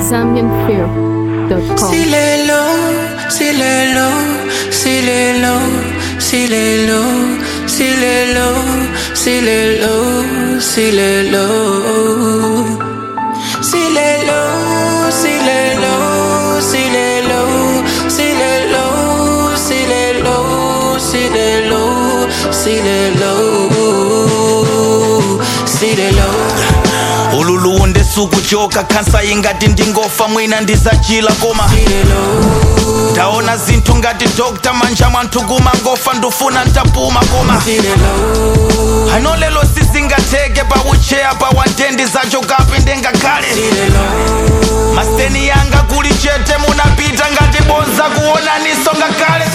zambianfilm.com. Silelo, silelo, silelo, silelo, silelo, silelo, silelo. Silelo, silelo, silelo, silelo, silelo, silelo, silelo, silelo. ululu ndisukuchoka khansa ingati ndingofa mwina ndizachila koma ndaona zinthu ngati dokta manja mwanthu kumangofa ndufuna ntapuma koma ano lelo sizingatheke paucheya pawandendi zachokapi ndengakhale maseni yanga kuli chete munapita ngati bonza kuonaniso ngakhale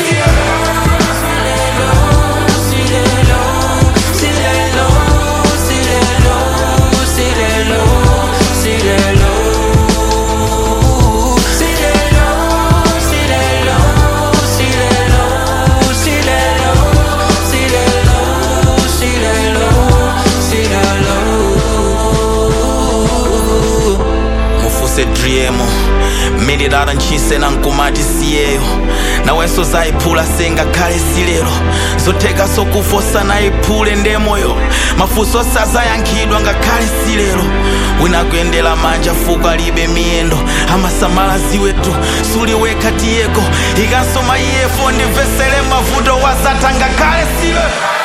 mufuse driemo mililala ntchise na nkumati siyeyo nawenso zayiphula sengakhale silero zotheka sokufosa nayiphule ndemoyo mafunso sazayankhidwa ngakhale silero wina kuyendera manja fuko alibe miyendo amasamala ziweto suliwekha tiyeko ikansoma iyefo ndimvesere mavuto wazatha ngakhale silero